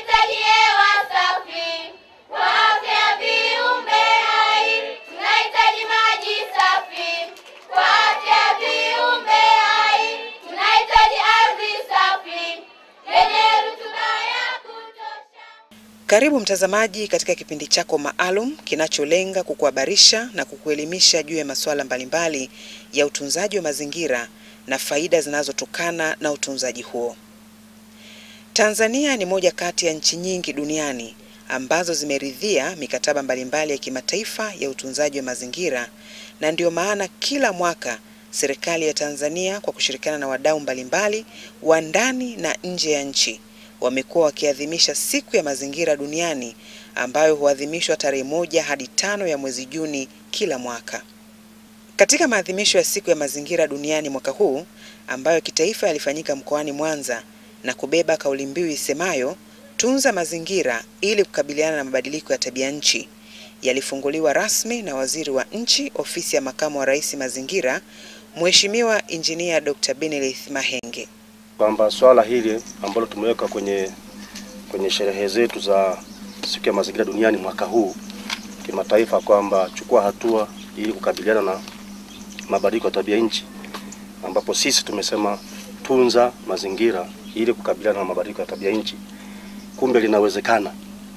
tunahitaji hewa safi kwa afya ya viumbe hai, tunahitaji maji safi kwa afya ya viumbe hai, tunahitaji ardhi safi yenye rutuba ya kutosha. Karibu mtazamaji katika kipindi chako maalum kinacholenga kukuhabarisha na kukuelimisha juu ya masuala mbalimbali ya utunzaji wa mazingira na faida zinazotokana na utunzaji huo. Tanzania ni moja kati ya nchi nyingi duniani ambazo zimeridhia mikataba mbalimbali ya kimataifa ya utunzaji wa mazingira na ndiyo maana kila mwaka serikali ya Tanzania kwa kushirikiana na wadau mbalimbali wa ndani na nje ya nchi wamekuwa wakiadhimisha siku ya mazingira duniani ambayo huadhimishwa tarehe moja hadi tano ya mwezi Juni kila mwaka. Katika maadhimisho ya siku ya mazingira duniani mwaka huu ambayo kitaifa yalifanyika mkoani Mwanza na kubeba kauli mbiu isemayo tunza mazingira ili kukabiliana na mabadiliko ya tabia nchi, yalifunguliwa rasmi na Waziri wa Nchi, Ofisi ya Makamu wa Rais Mazingira, Mheshimiwa Injinia Dr. Benelith Mahenge. kwamba swala hili ambalo tumeweka kwenye kwenye sherehe zetu za siku ya mazingira duniani mwaka huu kimataifa, kwamba chukua hatua ili kukabiliana na mabadiliko ya tabia nchi, ambapo sisi tumesema tunza mazingira ili kukabiliana na mabadiliko ya tabia nchi. Kumbe linawezekana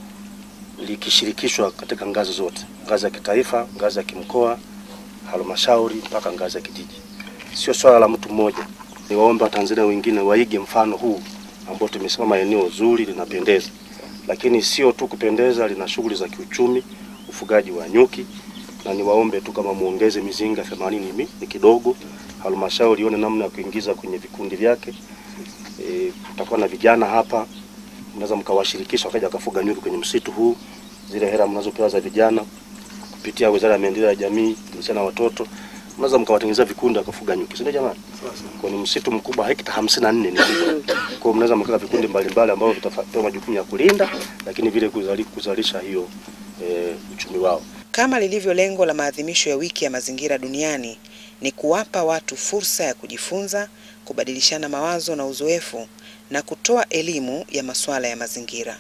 likishirikishwa katika ngazi zote, ngazi ya kitaifa, ngazi ya kimkoa, halmashauri mpaka ngazi ya kijiji. Sio swala la mtu mmoja. Niwaombe Watanzania wengine waige mfano huu ambao tumesema eneo zuri linapendeza, lakini sio tu kupendeza, lina shughuli za kiuchumi, ufugaji wa nyuki, na niwaombe tu kama muongeze mizinga 80 ni, ni kidogo. Halmashauri ione namna ya kuingiza kwenye vikundi vyake. E, tutakuwa na vijana hapa, mnaweza mkawashirikisha wakaja wakafuga nyuki kwenye msitu huu. Zile hela mnazopewa za vijana kupitia Wizara ya Maendeleo ya Jamii, Jinsia na Watoto, mnaweza mkawatengenezea vikundi wakafuga nyuki, si ndio jamani? Kwa ni msitu mkubwa, hekta hamsini na nne ni kubwa. Kwa hiyo mnaweza mkaa vikundi mbalimbali ambavyo vitapewa majukumu ya kulinda, lakini vile kuzali, kuzalisha hiyo e, uchumi wao. Kama lilivyo lengo la maadhimisho ya wiki ya mazingira duniani ni kuwapa watu fursa ya kujifunza, kubadilishana mawazo na uzoefu na kutoa elimu ya masuala ya mazingira.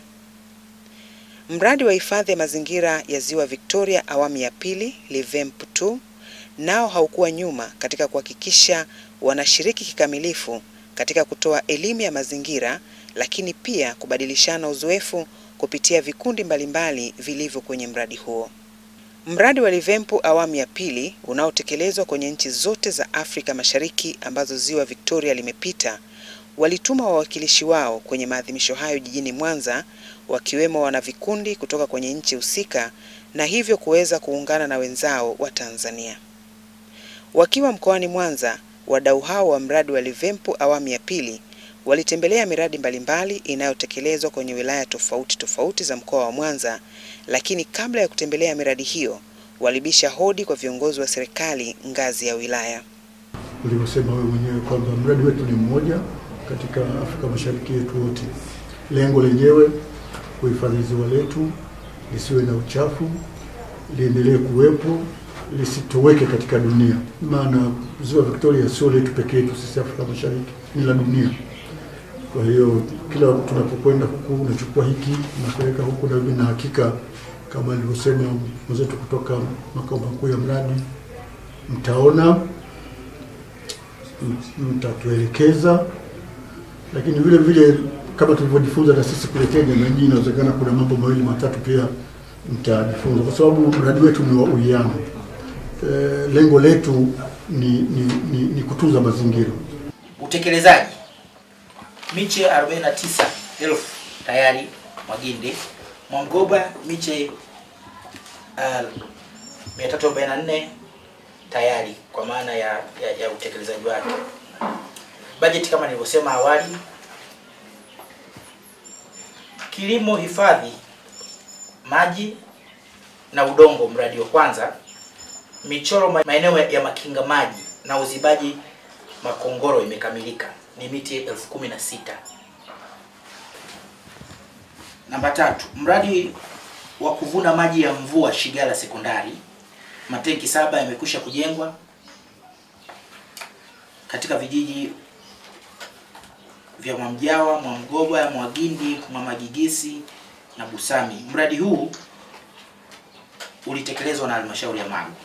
Mradi wa hifadhi ya mazingira ya Ziwa Victoria awamu ya pili LIVEMP 2 nao haukuwa nyuma katika kuhakikisha wanashiriki kikamilifu katika kutoa elimu ya mazingira, lakini pia kubadilishana uzoefu kupitia vikundi mbalimbali vilivyo kwenye mradi huo. Mradi wa Livempu awamu ya pili unaotekelezwa kwenye nchi zote za Afrika Mashariki ambazo Ziwa Victoria limepita, walituma wawakilishi wao kwenye maadhimisho hayo jijini Mwanza, wakiwemo wanavikundi kutoka kwenye nchi husika na hivyo kuweza kuungana na wenzao wa Tanzania. Wakiwa mkoani Mwanza, wadau hao wa mradi wa Livempu awamu ya pili walitembelea miradi mbalimbali inayotekelezwa kwenye wilaya tofauti tofauti za mkoa wa Mwanza, lakini kabla ya kutembelea miradi hiyo walibisha hodi kwa viongozi wa serikali ngazi ya wilaya. ulivyosema wewe mwenyewe kwamba mradi wetu ni mmoja katika Afrika Mashariki yetu wote. Lengo lenyewe kuhifadhi ziwa letu lisiwe na uchafu, liendelee kuwepo, lisitoweke katika dunia. Maana ziwa Victoria sio letu pekee yetu sisi Afrika Mashariki, ni la dunia. Kwa hiyo kila tunapokwenda huku unachukua hiki unapeleka huku na hivi, na hakika kama alivyosema mwenzetu kutoka makao makuu ya mradi, mtaona mtatuelekeza, lakini vile vile kama tulivyojifunza na sisi kule Kenya, na nyinyi inawezekana kuna mambo mawili matatu pia mtajifunza, kwa sababu mradi wetu ni wa uwiano. E, lengo letu ni, ni, ni, ni kutunza mazingira. Utekelezaji, miche 49,000 tayari Magindi, Mwangoba miche uh, 344 tayari kwa maana ya, ya, ya utekelezaji wake. Bajeti kama nilivyosema awali, kilimo hifadhi, maji na udongo, mradi wa kwanza, michoro ma- maeneo ya makinga maji na uzibaji makongoro imekamilika, ni miti elfu kumi na sita. Namba tatu, mradi wa kuvuna maji ya mvua Shigala sekondari, matenki saba yamekwisha kujengwa katika vijiji vya Mwamjawa, Mwamgoba, Mwagindi, Mwamagigisi na Busami. Mradi huu ulitekelezwa na halmashauri ya Magu.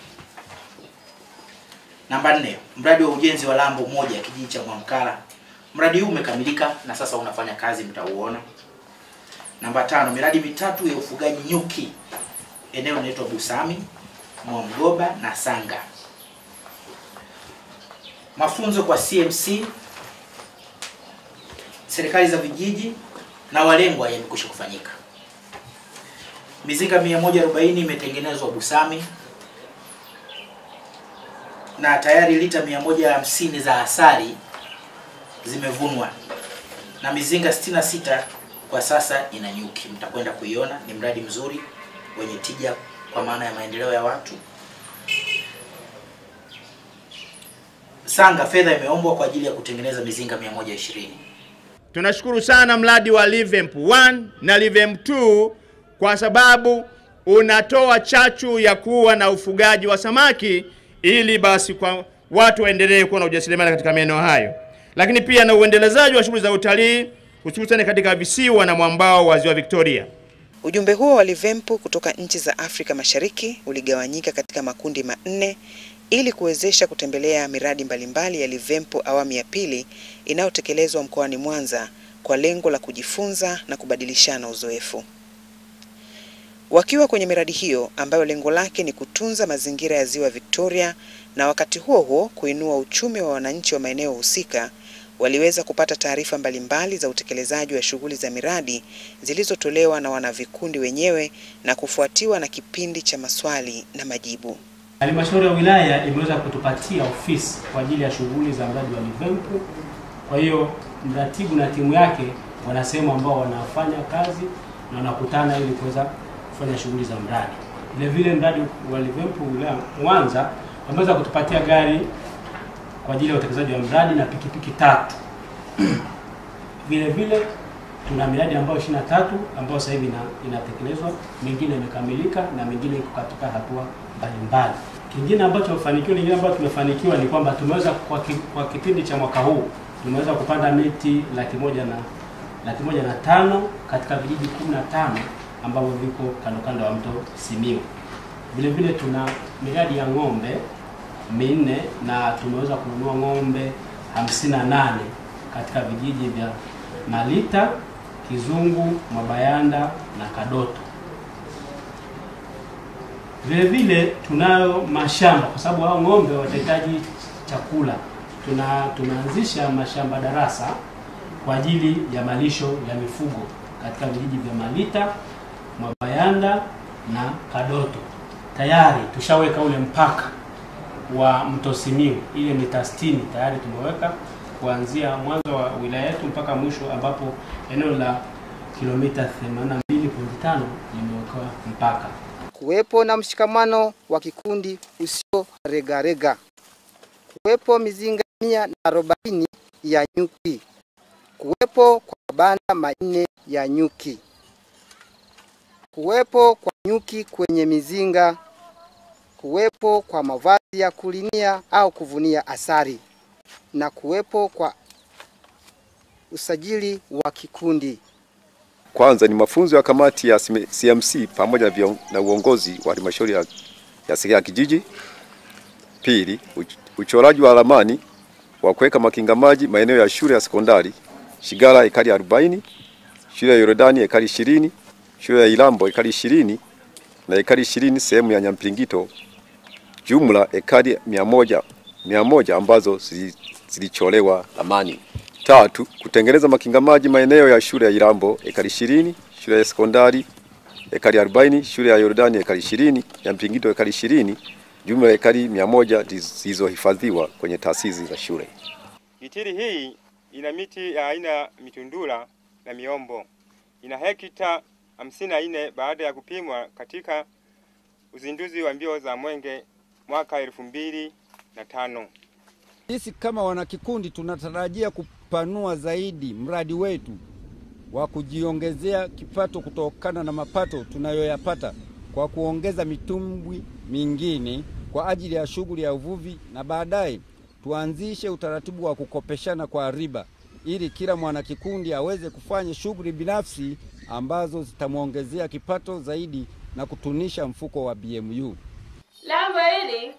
Namba nne, mradi wa ujenzi wa lambo moja kijiji cha Mwamkala. Mradi huu umekamilika na sasa unafanya kazi, mtauona. Namba tano, miradi mitatu ya ufugaji nyuki eneo linaloitwa Busami, Mwamgoba na Sanga. Mafunzo kwa CMC, serikali za vijiji na walengwa yamekwisha kufanyika. Mizinga 140 imetengenezwa Busami na tayari lita 150 za asali zimevunwa na mizinga 66 kwa sasa ina nyuki. Mtakwenda kuiona, ni mradi mzuri wenye tija kwa maana ya maendeleo ya watu. Sanga, fedha imeombwa kwa ajili ya kutengeneza mizinga 120. Tunashukuru sana mradi wa Livemp 1 na Livemp 2 kwa sababu unatoa chachu ya kuwa na ufugaji wa samaki ili basi kwa watu waendelee kuwa na ujasiriamali katika maeneo hayo, lakini pia na uendelezaji wa shughuli za utalii hususan katika visiwa na mwambao wa Ziwa Victoria. Ujumbe huo wa Livempu kutoka nchi za Afrika Mashariki uligawanyika katika makundi manne ili kuwezesha kutembelea miradi mbalimbali ya Livempu awamu ya pili inayotekelezwa mkoani Mwanza kwa lengo la kujifunza na kubadilishana uzoefu. Wakiwa kwenye miradi hiyo ambayo lengo lake ni kutunza mazingira ya Ziwa Victoria na wakati huo huo kuinua uchumi wa wananchi wa maeneo husika, waliweza kupata taarifa mbalimbali za utekelezaji wa shughuli za miradi zilizotolewa na wanavikundi wenyewe na kufuatiwa na kipindi cha maswali na majibu. Halmashauri ya wilaya imeweza kutupatia ofisi kwa ajili ya shughuli za mradi wa Livempu. Kwa hiyo mratibu na timu yake wana sehemu ambao wanafanya kazi na wanakutana ili kuweza kufanya shughuli za mradi. Vile vile mradi wa Livempu wilaya Mwanza wameweza kutupatia gari kwa ajili ya utekelezaji wa mradi na pikipiki tatu. vile vile tuna miradi ambayo 23 ambayo sasa hivi ina, inatekelezwa, mingine imekamilika na mingine iko katika hatua mbalimbali. Kingine ambacho mafanikio lingine ambayo tumefanikiwa ni kwamba tumeweza kwa, ki, kwa kipindi cha mwaka huu tumeweza kupanda miti laki moja na laki moja na tano katika vijiji 15 ambavyo viko kando kando ya mto Simiu. Vile vile tuna miradi ya ng'ombe minne na tumeweza kununua ng'ombe 58 katika vijiji vya Malita, Kizungu, Mabayanda na Kadoto. Vile vile tunayo mashamba kwa sababu hao ng'ombe watahitaji chakula. Tuna tumeanzisha mashamba darasa kwa ajili ya malisho ya mifugo katika vijiji vya Malita, Mabayanda na Kadoto. Tayari tushaweka ule mpaka wa mto Simiu, ile mita 60 tayari tumeweka kuanzia mwanzo wa wilaya yetu mpaka mwisho, ambapo eneo la kilomita 82.5 limewekewa mpaka. kuwepo na mshikamano wa kikundi usio regarega, kuwepo mizinga mia na arobaini ya nyuki, kuwepo kwa mabanda manne ya nyuki, kuwepo kwa nyuki kwenye mizinga, kuwepo kwa mavazi ya kulinia au kuvunia asali na kuwepo kwa usajili wa kikundi. Kwanza ni mafunzo ya kamati ya CMC pamoja na, vion, na uongozi wa halmashauri ya, ya serikali ya kijiji. Pili, uch, uchoraji wa ramani wa kuweka makinga maji maeneo ya shule ya sekondari Shigara ekari 40, shule ya Yordani ekari 20, shule ya Ilambo ekari 20 na ekari 20 sehemu ya Nyampingito, jumla ekari 100 100 ambazo zilicholewa ramani. Tatu, kutengeneza makinga maji maeneo ya shule ya Ilambo ekari 20, shule ya sekondari ekari 40, shule ya Yordani ekari 20, ya Mpingito ekari 20, jumla ya ekari 100 zilizohifadhiwa kwenye taasisi za shule. Gitiri hii ina miti ya aina ya mitundula na miombo. Ina hekta 54 baada ya kupimwa katika uzinduzi wa mbio za Mwenge mwaka elfu mbili na tano. Sisi kama wanakikundi tunatarajia kupanua zaidi mradi wetu wa kujiongezea kipato kutokana na mapato tunayoyapata kwa kuongeza mitumbwi mingine kwa ajili ya shughuli ya uvuvi na baadaye tuanzishe utaratibu wa kukopeshana kwa riba ili kila mwanakikundi aweze kufanya shughuli binafsi ambazo zitamwongezea kipato zaidi na kutunisha mfuko wa BMU. Lango hili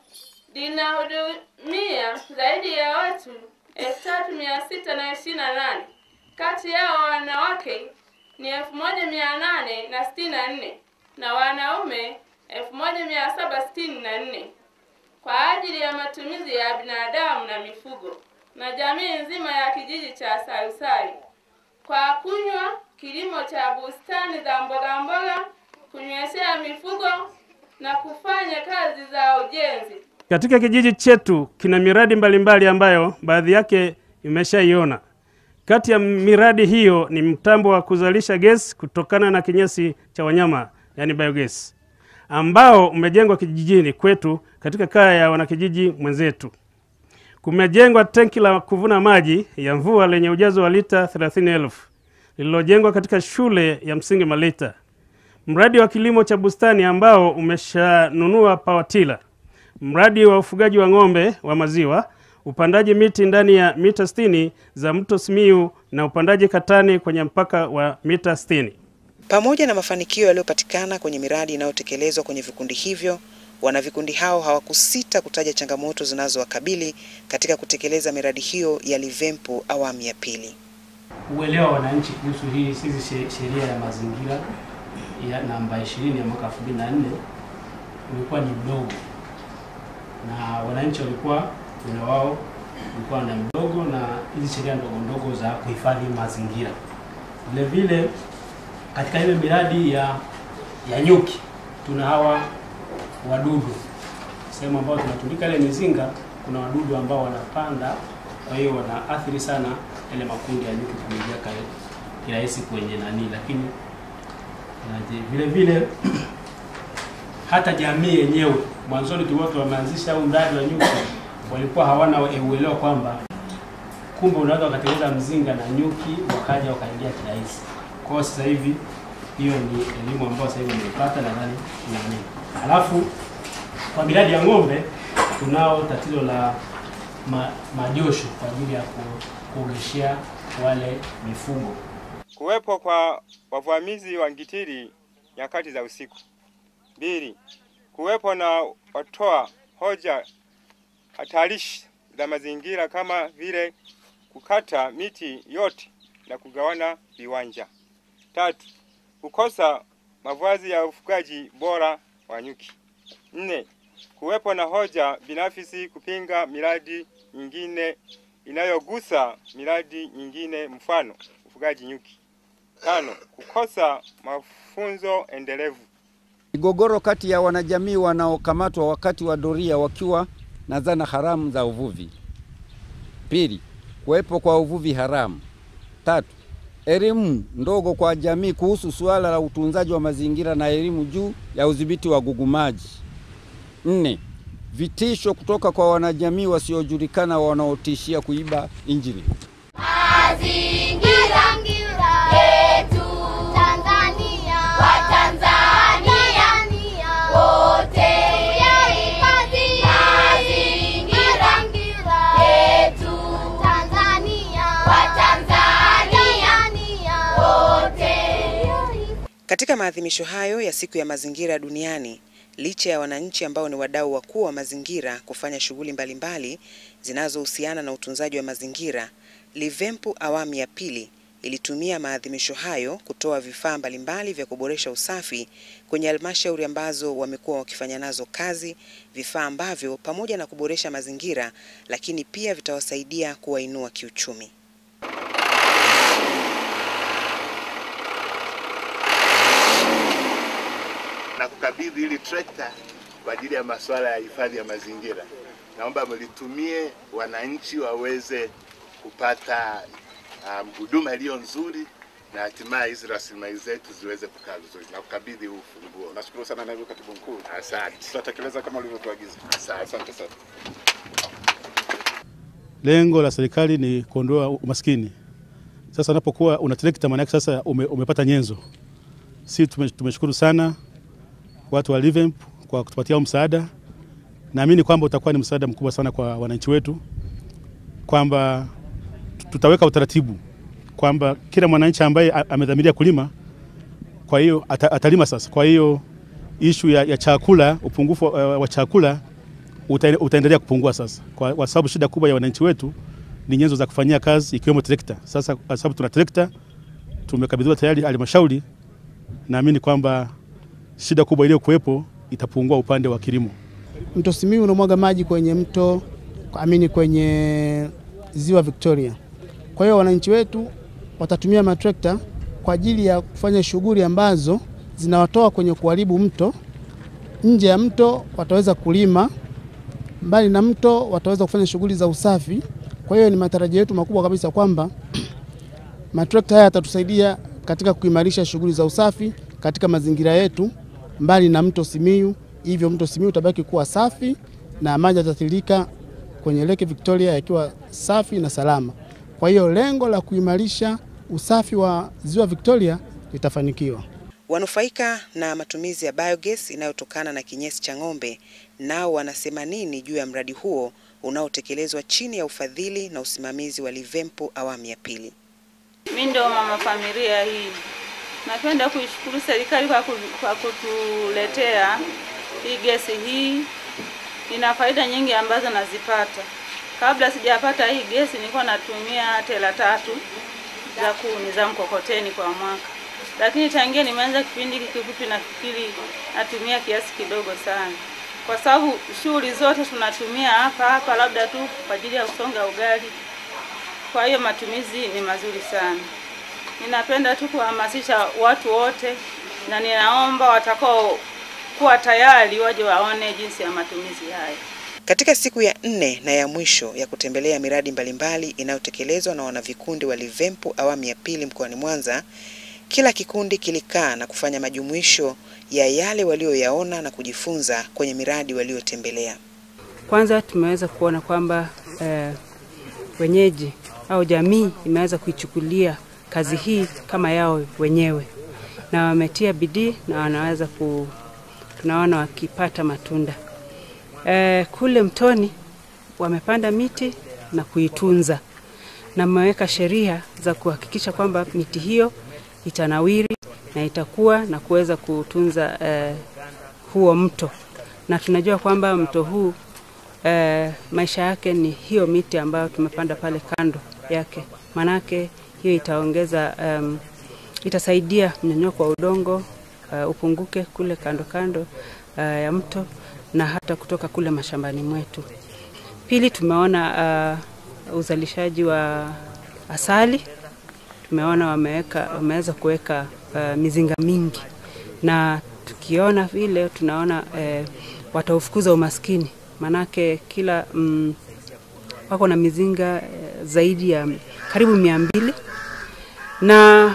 linahudumia zaidi ya watu elfu tatu mia sita na ishirini na nane. Kati yao wanawake ni elfu moja mia nane na sitini na nne na wanaume elfu moja mia saba sitini na nne kwa ajili ya matumizi ya binadamu na mifugo na jamii nzima ya kijiji cha Sarusari kwa kunywa, kilimo cha bustani za mboga mboga, kunyweshea mifugo na kufanya kazi za ujenzi. Katika kijiji chetu kina miradi mbalimbali ambayo baadhi yake imeshaiona. Kati ya miradi hiyo ni mtambo wa kuzalisha gesi kutokana na kinyesi cha wanyama, yani biogas, ambao umejengwa kijijini kwetu katika kaya ya wanakijiji mwenzetu. Kumejengwa tenki la kuvuna maji ya mvua lenye ujazo wa lita 30,000 lililojengwa katika shule ya msingi Malita. Mradi wa kilimo cha bustani ambao umeshanunua pawatila. Mradi wa ufugaji wa ng'ombe wa maziwa, upandaji miti ndani ya mita 60 za mto Simiu na upandaji katani kwenye mpaka wa mita 60. Pamoja na mafanikio yaliyopatikana kwenye miradi inayotekelezwa kwenye vikundi hivyo, wanavikundi hao hawakusita kutaja changamoto zinazowakabili katika kutekeleza miradi hiyo ya Livempu awamu ya pili. Uelewa wa wananchi kuhusu hii hizi she- sheria ya mazingira ya namba 20 ya mwaka 2004 ulikuwa ni mdogo, na wananchi walikuwa uelewa wao ulikuwa ni mdogo, na hizi sheria ndogo ndogo za kuhifadhi mazingira. Vile vile katika ile miradi ya ya nyuki tuna hawa wadudu sehemu ambayo tunatundika ile mizinga, kuna wadudu ambao wanapanda, kwa hiyo wanaathiri sana ile makundi ya nyuki kuingia kale kirahisi kwenye nani, lakini naje, vile vile hata jamii yenyewe mwanzoni tulikuwa wameanzisha huu mradi wa nyuki, walikuwa hawana uelewa kwamba kumbe unaweza ukatengeneza mzinga na nyuki wakaja wakaingia kirahisi. Kwa hiyo sasa hivi hiyo ni elimu ambayo sasa hivi wameipata nadhani nani. Alafu kwa miradi ya ng'ombe tunao tatizo la ma, majosho kwa ajili ya ku- kuogeshea wale mifugo. Kuwepo kwa wavamizi wa ngitiri nyakati za usiku. Mbili, kuwepo na watoa hoja hatarishi za mazingira kama vile kukata miti yote na kugawana viwanja. Tatu, kukosa mavazi ya ufugaji bora wa nyuki. Nne, kuwepo na hoja binafsi kupinga miradi nyingine inayogusa miradi nyingine, mfano ufugaji nyuki. Tano, kukosa mafunzo endelevu. Migogoro kati ya wanajamii wanaokamatwa wakati wa doria wakiwa na zana haramu za uvuvi. Pili, kuwepo kwa uvuvi haramu. Tatu, elimu ndogo kwa jamii kuhusu suala la utunzaji wa mazingira na elimu juu ya udhibiti wa gugumaji. Nne, vitisho kutoka kwa wanajamii wasiojulikana wanaotishia kuiba injini. Mazingira yetu Tanzania, Watanzania wote yahifadhi mazingira yetu Tanzania, Watanzania wote. Katika maadhimisho hayo ya siku ya mazingira duniani, licha ya wananchi ambao ni wadau wakuu wa mazingira kufanya shughuli mbalimbali zinazohusiana na utunzaji wa mazingira, Livempu awamu ya pili ilitumia maadhimisho hayo kutoa vifaa mbalimbali vya kuboresha usafi kwenye halmashauri ambazo wamekuwa wakifanya nazo kazi, vifaa ambavyo pamoja na kuboresha mazingira, lakini pia vitawasaidia kuwainua kiuchumi. na kukabidhi hili trekta kwa ajili ya masuala ya hifadhi ya mazingira. Naomba mlitumie wananchi waweze kupata um, huduma iliyo nzuri na hatimaye hizi rasilimali zetu ziweze kukaa vizuri na kukabidhi huu ufunguo. Nashukuru sana naibu katibu mkuu. Asante. Tutatekeleza kama ulivyotuagiza. Asante. Asante sana. Lengo la serikali ni kuondoa umaskini. Sasa unapokuwa una trekta, maana yake sasa ume, umepata nyenzo. Si tume, tumeshukuru sana watu wa Livemp kwa kutupatia huu msaada. Naamini kwamba utakuwa ni msaada mkubwa sana kwa wananchi wetu, kwamba tutaweka utaratibu kwamba kila mwananchi ambaye a- amedhamiria kulima, kwa hiyo ata, atalima sasa. Kwa hiyo ishu ya, ya chakula, upungufu wa, wa chakula uta, utaendelea kupungua sasa, kwa, kwa sababu shida kubwa ya wananchi wetu ni nyenzo za kufanyia kazi ikiwemo trekta. Sasa kwa sababu tuna trekta tumekabidhiwa tayari halmashauri, naamini kwamba shida kubwa iliyokuwepo itapungua upande wa kilimo. Mto Simiyu unamwaga maji kwenye mto amini kwenye ziwa Victoria. Kwa hiyo wananchi wetu watatumia matrekta kwa ajili ya kufanya shughuli ambazo zinawatoa kwenye kuharibu mto. Nje ya mto wataweza kulima, mbali na mto wataweza kufanya shughuli za usafi. Kwa hiyo ni matarajio yetu makubwa kabisa kwamba matrekta haya yatatusaidia katika kuimarisha shughuli za usafi katika mazingira yetu mbali na mto Simiyu. Hivyo mto Simiyu utabaki kuwa safi na maji yatatiririka kwenye Lake Victoria yakiwa safi na salama. Kwa hiyo lengo la kuimarisha usafi wa ziwa Victoria litafanikiwa. Wanufaika na matumizi ya biogas inayotokana na kinyesi cha ng'ombe nao wanasema nini juu ya mradi huo unaotekelezwa chini ya ufadhili na usimamizi wa Livempo awamu ya pili. Mi ndo mama familia hii. Napenda kuishukuru serikali kwa, ku, kwa kutuletea hii gesi hii. Ina faida nyingi ambazo nazipata. Kabla sijapata hii gesi nilikuwa natumia tela tatu za kuni za mkokoteni kwa mwaka, lakini tangia nimeanza kipindi hiki kifupi, nafikiri natumia kiasi kidogo sana, kwa sababu shughuli zote tunatumia hapa hapa, labda tu kwa ajili ya kusonga ugali. Kwa hiyo matumizi ni mazuri sana. Ninapenda tu kuhamasisha watu wote, na ninaomba watakao kuwa tayari waje waone jinsi ya matumizi haya. Katika siku ya nne na ya mwisho ya kutembelea miradi mbalimbali inayotekelezwa na wanavikundi wa Livempo awamu ya pili mkoani Mwanza, kila kikundi kilikaa na kufanya majumuisho ya yale walioyaona na kujifunza kwenye miradi waliotembelea. Kwanza tumeweza kuona kwamba eh, wenyeji au jamii imeweza kuichukulia kazi hii kama yao wenyewe na wametia bidii na wanaweza ku, tunaona wakipata matunda. Eh, kule mtoni wamepanda miti na kuitunza na wameweka sheria za kuhakikisha kwamba miti hiyo itanawiri na itakuwa na kuweza kutunza eh, huo mto, na tunajua kwamba mto huu eh, maisha yake ni hiyo miti ambayo tumepanda pale kando yake, manake hiyo itaongeza um, itasaidia mnyonyoko wa udongo uh, upunguke kule kando kando uh, ya mto na hata kutoka kule mashambani mwetu. Pili, tumeona uh, uzalishaji wa asali. Tumeona wameweka wameweza kuweka uh, mizinga mingi, na tukiona vile tunaona uh, wataufukuza umaskini, manake kila mm, wako na mizinga uh, zaidi ya karibu mia mbili na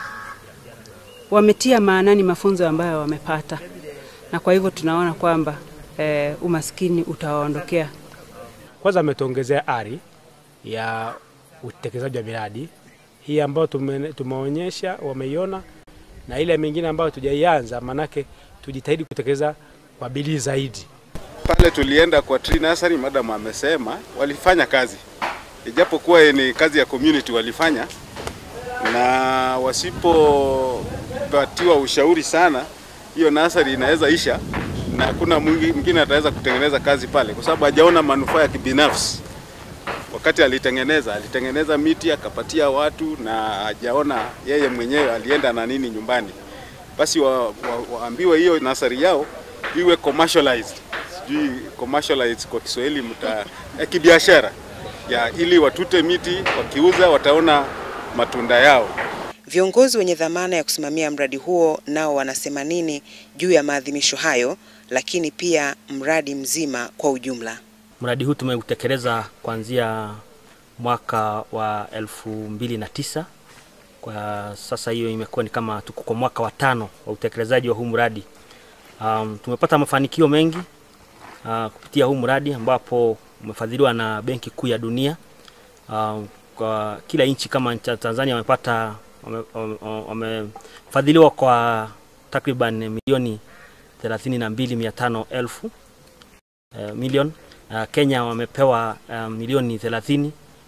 wametia maanani mafunzo ambayo wamepata, na kwa hivyo tunaona kwamba eh, umaskini utawaondokea. Kwanza ametuongezea ari ya utekelezaji wa miradi hii ambayo tume, tumeonyesha wameiona, na ile mingine ambayo tujaianza, manake tujitahidi kutekeleza kwa bidii zaidi. Pale tulienda kwa tree nursery, madam amesema walifanya kazi, ijapokuwa ni kazi ya community walifanya, na wasipopatiwa ushauri sana, hiyo nursery inaweza isha na hakuna mwingine ataweza kutengeneza kazi pale, kwa sababu hajaona manufaa ya kibinafsi. Wakati alitengeneza alitengeneza miti akapatia watu, na hajaona yeye mwenyewe alienda na nini nyumbani. Basi wa, wa, waambiwe hiyo nasari yao iwe commercialized, sijui commercialized kwa Kiswahili mta ya kibiashara ya ili watute miti, wakiuza wataona matunda yao. Viongozi wenye dhamana ya kusimamia mradi huo nao wanasema nini juu ya maadhimisho hayo, lakini pia mradi mzima kwa ujumla. Mradi huu tumeutekeleza kuanzia mwaka wa elfu mbili na tisa. Kwa sasa hiyo imekuwa ni kama tuko kwa mwaka wa tano wa utekelezaji wa huu mradi. Um, tumepata mafanikio mengi uh, kupitia huu mradi ambapo umefadhiliwa na Benki Kuu ya Dunia. Um, kwa kila nchi kama nchi ya Tanzania wamepata wamefadhiliwa wame kwa takriban milioni thelathini na mbili mia tano elfu uh, milioni uh, Kenya wamepewa uh, milioni thelathini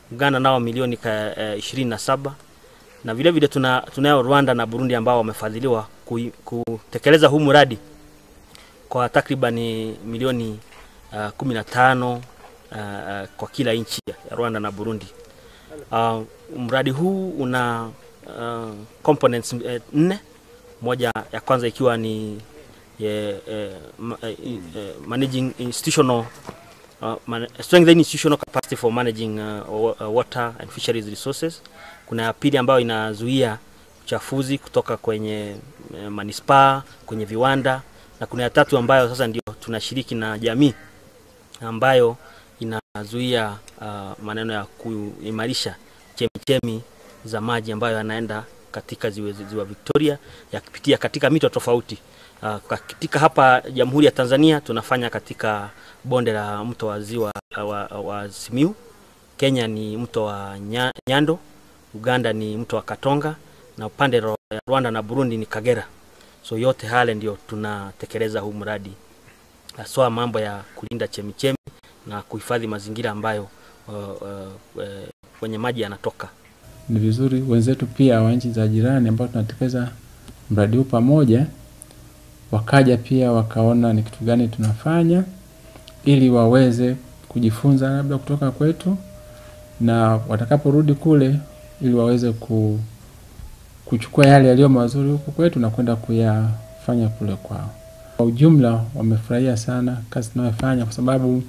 Uganda nao milioni ka, eh, ishirini na saba na vile vile tuna, tunayo Rwanda na Burundi ambao wamefadhiliwa kui- kutekeleza huu mradi kwa takribani milioni uh, kumi na tano uh, uh, kwa kila nchi ya Rwanda na Burundi. Uh, mradi huu una uh, components eh, nne, moja ya kwanza ikiwa ni eh, eh, ma, eh, eh, managing institutional uh, man, strengthening institutional capacity for managing uh, wa- uh, water and fisheries resources. Kuna ya pili ambayo inazuia uchafuzi kutoka kwenye eh, manispaa, kwenye viwanda na kuna ya tatu ambayo sasa ndio tunashiriki na jamii ambayo inazuia uh, maneno ya kuimarisha chemichemi za maji ambayo yanaenda katika ziwa, ziwa Victoria yakipitia katika mito tofauti. Uh, katika hapa Jamhuri ya Tanzania tunafanya katika bonde la mto wa ziwa uh, wa, wa Simiu. Kenya ni mto wa Nya, Nyando, Uganda ni mto wa Katonga na upande wa Rwanda na Burundi ni Kagera. So yote hale ndio tunatekeleza huu mradi haswa mambo ya kulinda chemichemi na kuhifadhi mazingira ambayo uh, uh, uh, kwenye maji yanatoka. Ni vizuri wenzetu pia wa nchi za jirani ambao tunatekeleza mradi huu pamoja, wakaja pia wakaona ni kitu gani tunafanya, ili waweze kujifunza labda kutoka kwetu, na watakaporudi kule, ili waweze ku, kuchukua yale yaliyo mazuri huku kwetu na kwenda kuyafanya kule kwao. Kwa ujumla, wamefurahia sana kazi tunayofanya kwa sababu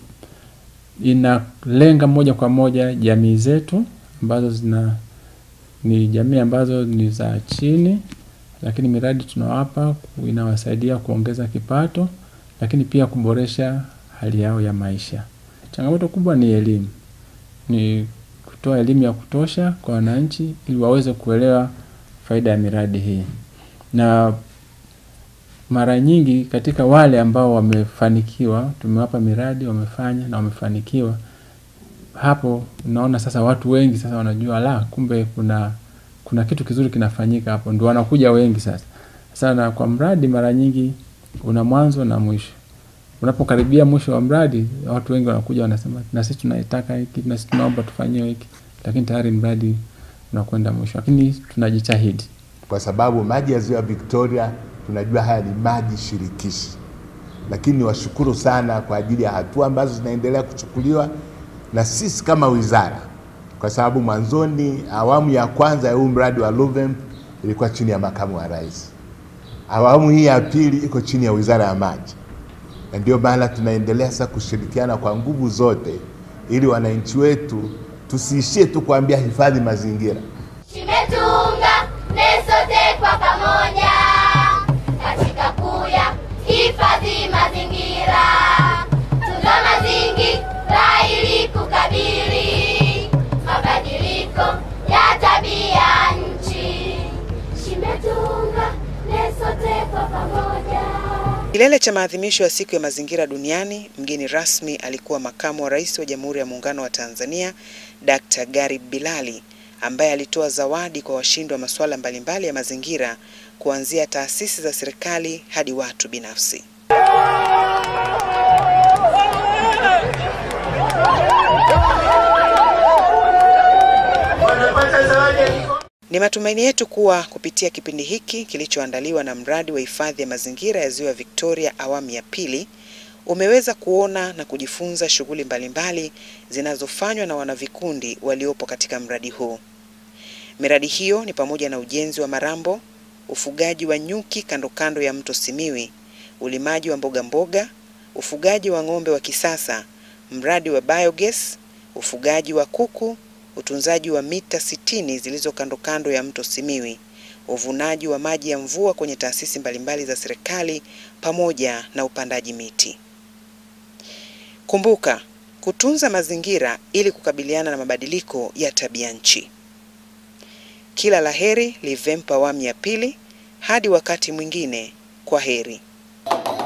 inalenga moja kwa moja jamii zetu ambazo zina ni jamii ambazo ni za chini, lakini miradi tunawapa ku- inawasaidia kuongeza kipato, lakini pia kuboresha hali yao ya maisha. Changamoto kubwa ni elimu, ni kutoa elimu ya kutosha kwa wananchi ili waweze kuelewa faida ya miradi hii, na mara nyingi katika wale ambao wamefanikiwa, tumewapa miradi wamefanya na wamefanikiwa, hapo unaona sasa watu wengi sasa wanajua la kumbe kuna kuna kitu kizuri kinafanyika hapo, ndio wanakuja wengi sasa. Sasa na kwa mradi mara nyingi una mwanzo na mwisho. Unapokaribia mwisho wa mradi, watu wengi wanakuja wanasema, na sisi tunaitaka hiki, na sisi tunaomba tufanyiwe hiki, lakini tayari mradi unakwenda mwisho, lakini tunajitahidi. kwa sababu maji ya ziwa Victoria tunajua haya ni maji shirikishi, lakini niwashukuru sana kwa ajili ya hatua ambazo zinaendelea kuchukuliwa na sisi kama wizara, kwa sababu mwanzoni awamu ya kwanza ya huu mradi wa Luvemp ilikuwa chini ya makamu wa rais, awamu hii ya pili iko chini ya wizara ya maji, na ndio maana tunaendelea sasa kushirikiana kwa nguvu zote ili wananchi wetu tusiishie tu kuambia hifadhi mazingira Tumetunga ne sote kwa pamoja katika kuya hifadhi mazingira, tunza mazingira ili kukabili mabadiliko ya tabia nchi. Tumetunga ne sote kwa pamoja. Kilele cha maadhimisho ya siku ya mazingira duniani, mgeni rasmi alikuwa makamu wa rais wa Jamhuri ya Muungano wa Tanzania Dr. Garib Bilali ambaye alitoa zawadi kwa washindi wa masuala mbalimbali ya mazingira kuanzia taasisi za serikali hadi watu binafsi. Ni matumaini yetu kuwa kupitia kipindi hiki kilichoandaliwa na mradi wa hifadhi ya mazingira ya Ziwa Victoria awamu ya pili umeweza kuona na kujifunza shughuli mbalimbali zinazofanywa na wanavikundi waliopo katika mradi huu. Miradi hiyo ni pamoja na ujenzi wa marambo, ufugaji wa nyuki kando kando ya mto Simiwi, ulimaji wa mboga mboga, ufugaji wa ng'ombe wa kisasa, mradi wa biogas, ufugaji wa kuku, utunzaji wa mita sitini zilizo kando kando ya mto Simiwi, uvunaji wa maji ya mvua kwenye taasisi mbalimbali za serikali pamoja na upandaji miti. Kumbuka kutunza mazingira ili kukabiliana na mabadiliko ya tabia nchi. Kila laheri Livempa awamu ya pili. Hadi wakati mwingine, kwa heri.